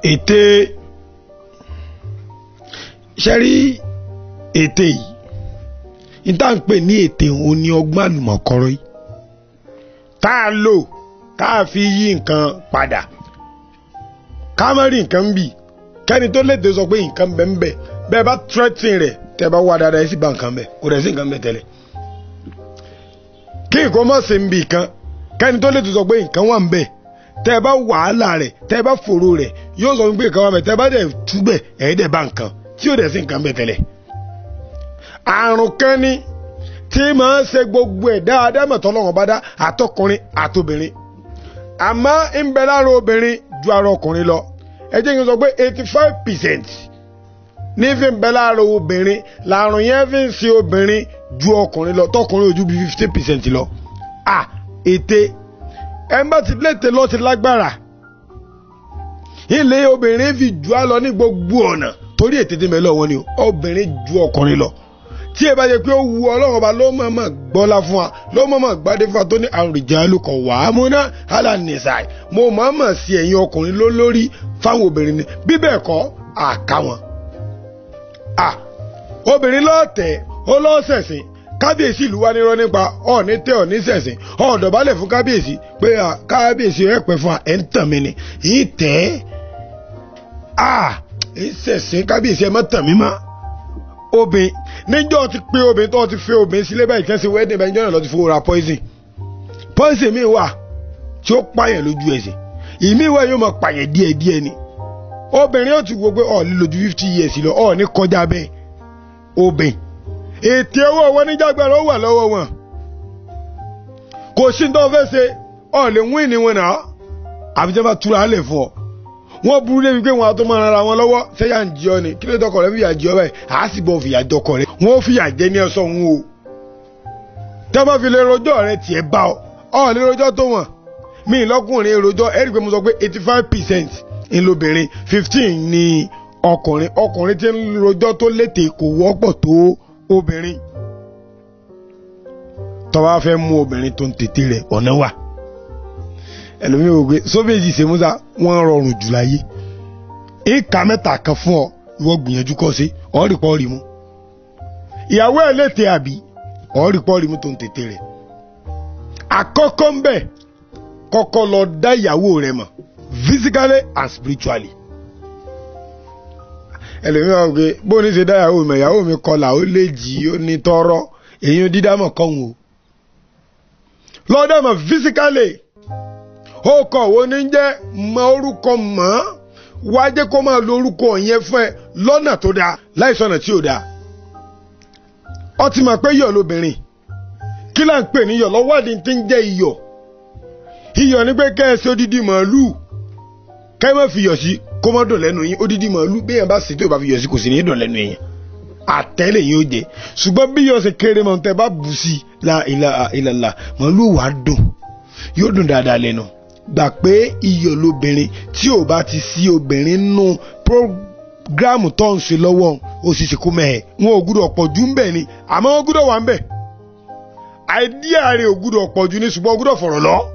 ète ṣẹ́rí ète yìí níta ń pè ní ète òun ni ọgbọ́n àlùmọ̀kọ́rọ́ yìí tá a lò tá a fi yí nǹkan padà ká má rí nǹkan bì kẹ́ni tó lè dé sọ pé nǹkan bẹ́ẹ̀ ń bẹ̀ bẹ́ẹ̀ bá threatening rẹ̀ tẹ́ bá wá dáadáa ẹ sì bá nǹkan bẹ̀ kò rẹ̀ sí nǹkan bẹ̀ tẹ́lẹ̀ kí nǹkan mọ̀ sí ń bì kan kẹ́ni tó lè tó sọ pé nǹkan wà ń bẹ̀ tẹ́ ẹ bá wàhálà rẹ̀ tẹ́ ẹ bá fòrò rẹ̀ yóò sọ pé nǹkan wà ń bẹ̀ tẹ́ ẹ bá dẹ̀ túbẹ̀ ẹ̀ dẹ̀ bá nǹkan tí yóò dẹ̀ sí nǹkan bẹ̀ tẹ́lẹ̀ àrùn kan ní tí máa ń ṣe gbogbo ẹ̀ dáadáa mọ̀tọ́ lọ́wọ́n bá dá àtọkùnrin àtobìnrin àmọ́ ń bẹ lára obìnrin ju ara ọkùnrin lọ ẹ jẹ́ kí n sọ pé eighty five percent ní fi ń bẹ lára obìnrin làrùn yẹn fi ń ṣe obìnrin ju ọkùnrin lọ tọkùnrin ojú bí fifty percent lọ à ète ẹnbà tí léte lọ ti lágbára ilé obìnrin fi jù á lọ ní gbogbo ọ̀nà torí ète tí mẹ́lẹ̀ wọn ni obìnrin ju ọkùnrin lọ tí ẹ bá jẹ pé ó wu ọlọ́run ọba ló mọ̀ mọ̀ gbọ́lá fún wa ló mọ̀ mọ̀ gbádé fún wa tó ní àrùjálù kan wà á múná alánìsàì mo mọ̀ mọ̀ sí ẹ̀yin ọkùnrin ló lórí fáwọn obìnrin ni bí bẹ́ẹ̀ kọ́ àká wọn. à obìnrin lọ́ọ̀tẹ̀ ó lọ́ọ̀sẹ̀sìn kábíyèsí ìlú wa nírọ́ nípa ọ̀ọ́ni tẹ́ ọ̀ní sẹ̀sìn ọ̀ọ́dọ̀bálẹ̀ fún kábíyèsí pé kábíyèsí ẹ̀ pẹ́ fún wa ẹ̀ ń tàn mí ni yìí tẹ́ à ń sẹ̀sìn kábíyèsí ẹ̀ mọ́ tàn mí mọ́ obìnrin níjọ́ ti pé obìnrin tó ti fẹ́ obìnrin sílé báyìí kẹ́sì wedding báyìí jọ́nà lọ ti fowó ra poison poison mi wà tí ó pààyàn lójú ẹsẹ̀ ìmí wà yóò máa pààyàn díẹ̀ díẹ̀ ni obìnrin yóò ti wo pé ọ̀ lílo ju fifty years lọ ọ̀ ní kọjá bẹ́ẹ̀ obìnrin ètè owó wọn níjàgbára ó wà lọ́wọ́ wọn kò sí tó fẹ́ ṣe ọ̀ lè wín ní wọn náà àbíjẹ́ bá túra lẹ̀ fún ọ wọ́n burú débi pé wọn àtọ́ máa ra wọn lọ́wọ́ sẹ́yà ń jí ọ ni kí ló dọ́kọ̀ rẹ fìyà jí ọ báyìí àá sì bọ̀ fìyà dọ́kọ̀ rẹ wọ́n fìyà jẹ ní ẹ̀sọ́ wọn o tẹ́ bá fi lè rojọ́ rẹ tiẹ̀ bá ọ ọ lè rojọ́ tó wọ̀n mí lọ́kùnrin rojọ́ ẹ̀rí pé mo sọ pé eighty five percent ńlọbìnrin fifteen ni ọkùnrin ọkùnrin tí ń rojọ́ tó létè kò wọ́pọ̀ tó obìnrin tó bá fẹ́ mú obìnrin tó ń tètè rẹ̀ ọ̀nà wà ẹlòmíì wò pé sóbèjì sèmúsà wọn rọrùn jù láyé ìka mẹ́ta kan fún ọ ìwọ gbìyànjú kọ sí ọ̀rì pọ̀ rí mu ìyàwó ẹ̀ létè àbí ọ̀rì pọ̀ rí mu tó ń tètè rẹ̀ àkọ́kọ́ ń bẹ̀ kọ́kọ́ lọ dá ìyàwó rẹ̀ mọ̀ physically and spiritually ẹlòmíì wò pé bó ní ṣe dá ìyàwó mi ìyàwó mi kọlà ó lè jì ó ní tọrọ èyí dídámọ̀ kọ́hún o lọ́dọ̀ mọ̀ physically ó kọ̀ wo ní jẹ́ mọ orúkọ mọ́ wá jẹ́ kó máa lo orúkọ yẹn fún ẹ lọ́nà tó dáa láìsọ̀nà tí ò dáa. ó ti mọ̀ pé iyọ̀ lóbìnrin kí là ń pè ní iyọ̀ lọ́wọ́dì tí ń jẹ́ iyọ̀ iyọ̀ ní pé kẹ́ ẹ sí odidi màálùú kẹ́ ẹ má fi iyọ̀ sí kó má dùn lẹ́nu yín odidi màálùú bí yẹn bá sì tó bá fi iyọ̀ sí kò sì ní dùn lẹ́nu yẹn àtẹ́lẹ̀ yín ó jẹ ṣùgbọ́n bí iyọ̀ ṣe kéré mọ̀ tẹ́ bá bù sí la ilaha illallah màálùú wàá dùn yóò dùn dáadáa lẹ́nu gbà pé iyọ̀ lobìnrin tí ò bá ti sí obìnrin nù prógrámù tó ń ṣe lọ́wọ́ ó sì ṣe kó mẹ́ẹ̀ wọn ò gbúdọ̀ pọ̀ jù ń bẹ̀ ni àmọ́ wọn gbúdọ̀ wà ń bẹ̀ àìdíà rẹ̀ ò gbúdọ̀ pọ̀ jù ní ṣùgbọ́n ó gbúdọ̀ fọ̀rọ̀ lọ.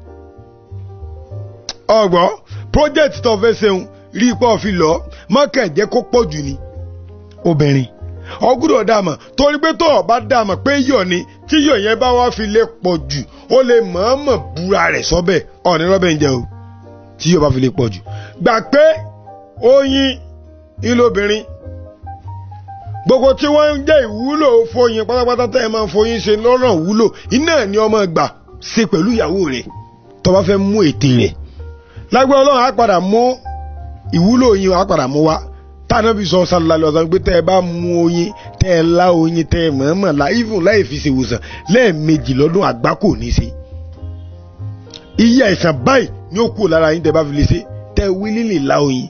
ọgbọ́n project tó fẹ́ ṣeun rí ipò fi lọ mọ́kàn jẹ́ kó pọ̀ jù ní obìnrin ó gbúdọ̀ dàmà torí pé tó o bá dàmà pé yọ̀ ni tí yọ̀ yẹn bá wá fi lè pọ̀ jù ó lè mọ̀ọ́mọ̀ búra rẹ̀ sọ́bẹ̀ ọ̀ní rọ́bẹ̀ ń jẹ o tí yóò bá fi lè pọ̀ jù. gbà pé oyin ìlóbìnrin gbogbo tí wọ́n ń jẹ́ ìwúlò fóyin pátápátá tẹ́ ẹ máa ń foyin ṣe lọ́nà wúlò iná ni ọmọ gbà ṣe pẹ̀lú ìyàwó rẹ̀ tó bá fẹ́ mú ète rẹ̀ lágbẹ́ ọlọ́run á padà mú ìwúlò oyin á padà mú wá tànàbí sọ sálálẹ ọsàn pé tẹ ẹ bá mú oyin tẹ ẹ lá oyin tẹ ẹ mọ̀ọ́mọ̀ la even láì fi ṣèwòsàn lẹ́ẹ̀mejì lọ́dún àgbá kò ní ṣe. iye àìsàn báyìí ni ó kúrò lára yín tẹ bá fi lè ṣe tẹ wí lílì lá oyin.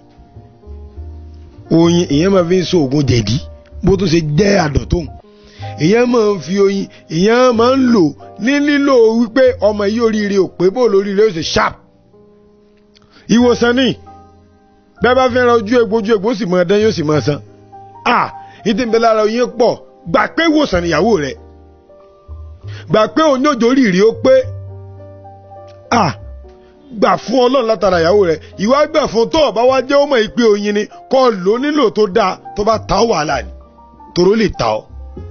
oyin ìyẹn máa fi ń so oògùn jẹ̀dí bó tó ṣe jẹ́ àdọ̀tún. ìyẹn máa ń fi oyin ìyẹn máa ń lò ní lílò wípé ọmọ yìí oríire ò pé bó lóríire ó ṣe sharp. ìwòsàn ni bẹ́ẹ̀ bá fẹ́ràn ojú egbò ojú egbò ó sì máa dán yóò sì máa san. a ìdí ìbẹ́ lára oyin pọ̀ gbà pé ìwòsàn níyàwó rẹ̀ gbà pé òun yóò jórí rí ó pé a gbà fún ọlọ́run látara ìyàwó rẹ̀ ìwà gbà fún tó ọba wá jẹ́ ọmọ ìpè oyin ni kọ́ lò ó nílò tó dáa tó bá ta ọ́ wàhálà ni tòró lè ta ọ́.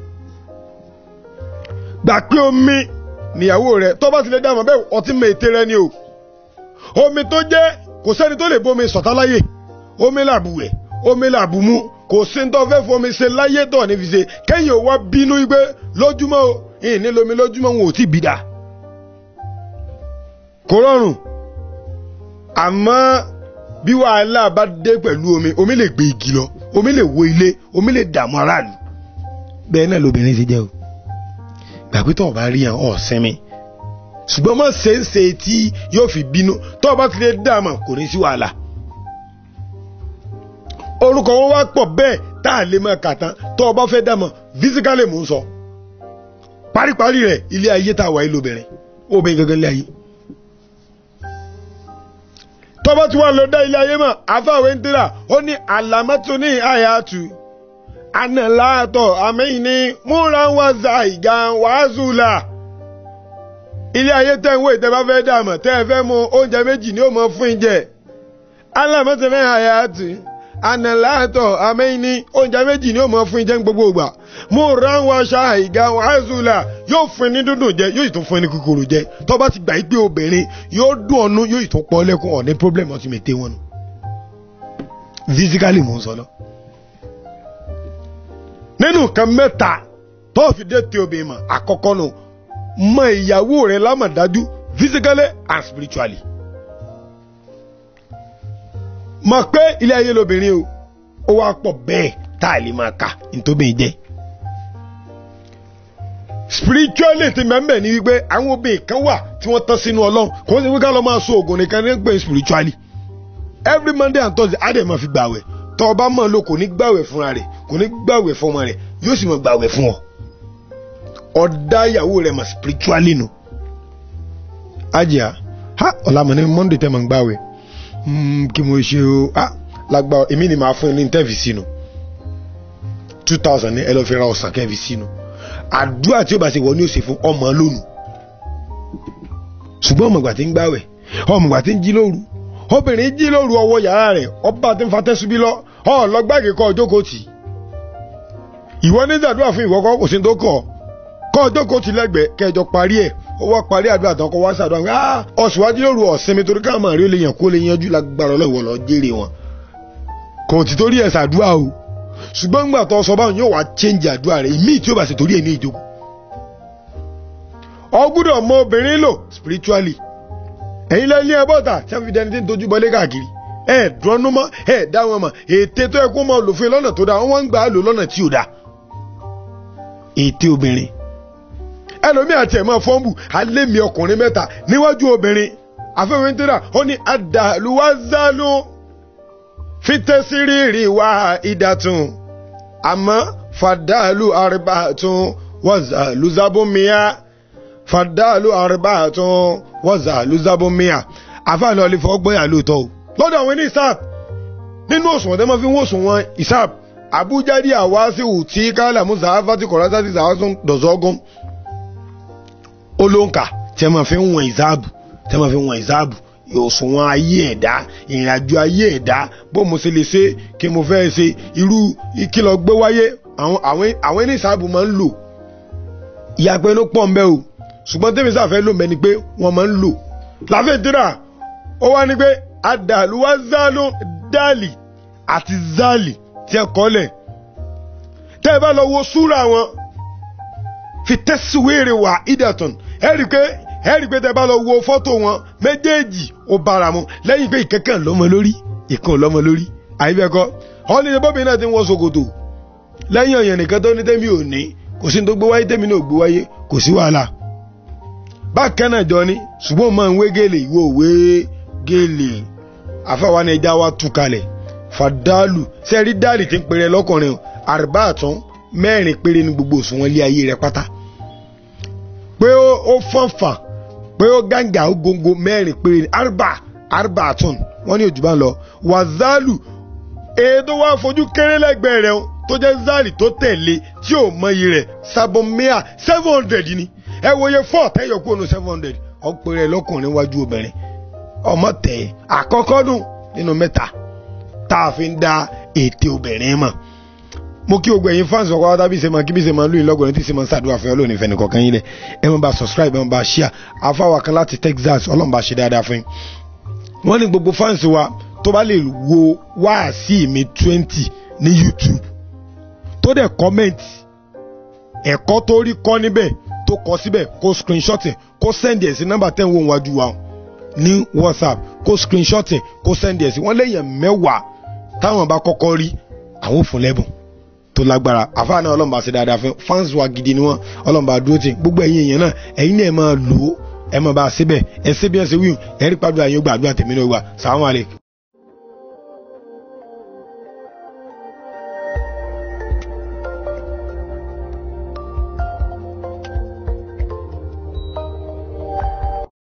gbà pé omi níyàwó rẹ̀ tó bá ti lè dáhùn bẹ́ẹ̀ ọtí mọ ète rẹ ni o omi tó jẹ́ kò sẹ́ni tó lè bómi sọ̀tá láyè omi làbùwẹ̀ omi làbùmú kò sí ní tó fẹ́ fomi ṣe láyé tó ní fi ṣe kẹ́yìn ò wá bínú wípé lójúmọ́ o ìní lomi lójúmọ́ wọn ò tí ì bí dáa kò rọrùn àmọ́ bí wàhálà bá dé pẹ̀lú omi omi lè gbé igi lọ omi lè wo ilé omi lè dààmú aráàlú bẹ́ẹ̀ náà lobìnrin ti jẹ́ o gbàgbé tó o bá rí yàn ọ̀ sinmi ṣùgbọ́n mọ̀ ṣe ń ṣe tí yóò fi bínú tó o bá ti lè dààmú kò ní sí wàhálà orúkọ wọn wá pọ̀ bẹ́ẹ̀ tá a lè máa kà tán tó o bá fẹ́ dààmú fisikálì mò ń sọ paríparí rẹ̀ ilé ayé tá a wà yìí lóbìnrin obìnrin gangan lé ayé tọ́bọ̀ tí wọ́n lọ dá ilé ayé mọ̀ àfàwé ń tẹ́lá ó ní àlàmọ́tò ní àyàtú ànàláàtọ̀ àmẹ́yìn ní múra wá za ìgá wàásù là ilé ayé tẹ́ ń wò ìtẹ́ bá fẹ́ dààmú tẹ́ ẹ fẹ́ mu oúnjẹ méjì ni ó mọ fún ìjẹ àlàmọ́tò ní àyàtú ànàláàtọ̀ àmẹ́yìn ní oúnjẹ méjì ni ó mọ fún ìjẹ ní gbogbo ìgbà múra wá sa ìgá wàásù là yóò fún ní dúdùn jẹ yóò sì tún fún ní kúkúrú jẹ tó bá ti gbà yí pé obìnrin yóò dùn ọ́nú yóò sì tún pọ́ lẹ́kùn ọ̀ ní problem ọtí mi tẹ́ wọn nù physically mò ń sọ lọ. nínú nǹkan mẹ́ta tó fi dé tí obìnrin mọ̀ àkọ́kọ́ nù mọ ìyàwó rẹ̀ lámàdájú physically and spiritually. mọ̀ pé ilé ayé lobìnrin o ó wá pọ̀ bẹ́ẹ̀ tá a lè máa kà nítòbí jẹ́ spiritually ti mẹ́mẹ́ ni wípé àwọn obìnrin kan wà tí wọ́n tán sínú ọlọ́run kò sí wípé ká lọ máa so oògùn nìkan ní pé spiritually every monday and thursday á dẹ̀ máa fi gbàwẹ̀ tọ́ ọba mọ̀ ló kò ní gbàwẹ̀ fúnra rẹ̀ kò ní gbàwẹ̀ fọmọ rẹ̀ yóò sì máa gbàwẹ̀ fún ọ ọ̀dá ìyàwó rẹ̀ mà spiritually nù. ajá ha ọ̀làmọ̀ ní monday tẹ́ mọ̀ ń gbàwẹ̀ kí mo ṣe o ha lágbà èmi ni màá fún ẹ ní tẹ́ẹ̀fì sínú two thousand ní ẹ lọ́ọ́ fi ra ọ̀sán kẹ́ẹ̀fì sínú àdúrà tí ó bá ṣe wọ ní òsè fún ọmọ lónìí ṣùgbọ́n ọmọ ìgbà tí ń gbàwẹ̀ ọmọ ìgbà tí ń jí lóru obìnrin jí lóru ọwọ́ yàrá rẹ̀ ọba tí ń fa tẹ́subí lọ ọ lọ́gbàgì kọ́ ọjọ́kọ̀ tì ìwọ ní ìdàdúrà fún ìwọ kọ́ kò sí tó kọ̀ kọ́ ọjọ́kọ̀ tì lẹ́gbẹ̀ẹ́ kẹjọ parí ẹ̀ ó wá parí àdúrà tán kọ́ wá sàdúrà pé ah ọ̀sùnwájú lóru ọ̀sinmi torí káàmà rí ó lè yàn kó lè yanjú lágbára ọlọ́wọ́ lọ jèrè wọn kò tí torí ẹ̀ sàdúrà o ṣùgbọ́n gbà tó sọ báwọn yóò wá change àdúrà rẹ̀ ìmíì tí ó bá ṣe torí ẹ̀ ní ìjókòó. ọ gbúdọ̀ mọ obìnrin lò spiritually ẹ̀yin lẹ́yìn ní ẹbọ́ta tí wọ́n fi dẹni tí ń tojú bọlé káàkiri ẹ̀ dúrọ́nú mọ́ ẹ̀ dá wọn mọ̀ ète tó yẹ kó mọ lòfin lọ́nà tó dáa wọ́n ń gbà á lò lọ́nà tí ò dáa. ète obìnrin ẹlòmíì àti ẹ̀mọ́ fọ́ǹbù alẹ́ mi ọkùnrin mẹ́ta níwájú obìnrin àfẹ́wéńtẹ́rà ó ní àdàlúwázálú fitẹ́sírìrì wá ìdàtún àmọ́ fàdálù àrìbàtún wọ́zà lùzàbùmíà fàdálù àrìbàtún wọ́zà lùzàbùmíà àfààní ọ̀lẹ́fọ́ gbọ́yà lóòótọ́ o lọ́dọ̀ àwọn ní isap nínú òṣùwọ̀n tẹ́ máa fi ń wòsùn wọn isap abujadi awasiu tí kálá musa afati kọ̀rọ̀sátì sàásùn dọ̀zọ́gún olóńkà tẹ́ máa fi ń wọn ìsáàbù tẹ́ máa fi ń wọn ìsáàbù òṣùwọ̀n ayé ẹ̀dá ìrìnàjò ayé ẹ̀dá bó mo ṣe lè ṣe kí mo fẹ́ ṣe irú ìkìlọ̀ gbé wáyé àwọn ẹni ìsáàbù máa ń lò ìyàpẹ́ ló pọ̀ mbẹ́ o ṣùgbọ́n tẹ́mi sáfẹ́ lò mẹ́ni pé wọ́n máa ń lò láfẹ́ tíra ó wá ní pé adàlúwà zálù dálì àti zálì tí ẹ kọ́lẹ̀ tẹ́ ẹ bá lọ wo súra wọn fi tẹ́síwèrè wà ìdàtàn ẹ rí i pé ẹ rí i pé tẹ́ bá lọ wo fọ́tò wọn méjèèjì ó bára mu lẹ́yìn pé ìkẹ́kẹ́ lọ́mọ lórí ìkan lọ́mọ lórí àyíbẹ̀kọ́ ọ́nìyàn bóbi náà ti ń wọ ṣòkòtò lẹ́yìn ọ̀yàn nìkan tó ní tẹ́mi ò ní kò sí ní tó gbé wáyé tẹ́mi náà gbé wáyé kò sí wàhálà bákan náà jọ ni ṣùgbọ́n máa ń wé gèlè ìwọ òwe gèlè àfàwọn ẹja wa tú kalẹ̀ fàdálù sẹ́rí dáàlì tí ń pèrè lọ́kùnrin àrùbá àtún mẹ́rin péré ní gbogbo òṣùwọ̀n ilé ayé rẹ pátá pé ó fọ́nfà pé ó gàǹgà ó góńgó mẹ́rin péré ní àrùbá àrùbá àtún wọ́n ní òjúbà lọ wàzálù èdè wa fojú kéré lẹ́gbẹ̀ẹ́ rẹ̀ tó jẹ́ zálì tó tẹ̀lé tí ò mọyì rẹ̀ sabomia seven hundred ni ẹ wo iye four tẹ́yọ̀ kúrò ní seven hundred ọ̀pẹ̀rẹ̀ lọ́kùnrin wájú obìnrin ọmọ tẹ̀ àkọ́kọ́ dùn nínú mẹ́ta tá a fi ń da ète obìnrin mọ̀ mo kí gbogbo ẹ̀yin fans ọkọ̀ wáta bí ṣe máa kí bí ṣe máa lóyún lọ́gọ̀ọ́ni tí ṣe máa ń ṣàdúrà fún ọlọ́ọ̀ni ìfẹ́ nìkan kan yín lẹ̀ ẹ máa bá subscribe ẹ máa bá share afáwa kan láti Texas ọlọ́run bá ṣe dáadáa fún yín. wọ́n ní gbogbo fans wa tó bá lè wo wáàsí mi twenty ní YouTube tó dẹ̀ comment ẹ̀kọ́ tó rí kọ́ níbẹ̀ tó kọ síbẹ̀ kó screenshot ẹ̀ kó send ẹ̀ sí nọ́mbà tẹ́ ń wò wájú wa ní WhatsApp kó screenshot ẹ̀ kó send ẹ̀ sí wọ́n léèyàn mẹ́wàá táwọn bá kọ́kọ́ rí àwọn ò fún lẹ́bùn tó lágbára àfáà náà ọlọ́mọba ṣe dáadáa fún fans wa gidi ni wọ́n ọlọ́mọba dúró tì gbogbo ẹ̀yin èèyàn náà ẹ̀yin náà ẹ máa lò ó ẹ máa bá a síbẹ̀ ẹ ṣe bí ẹ ṣe wíwù ẹ rí pàdúrà yín ó gbàdúrà tèmi náà wà sàwọn àlè.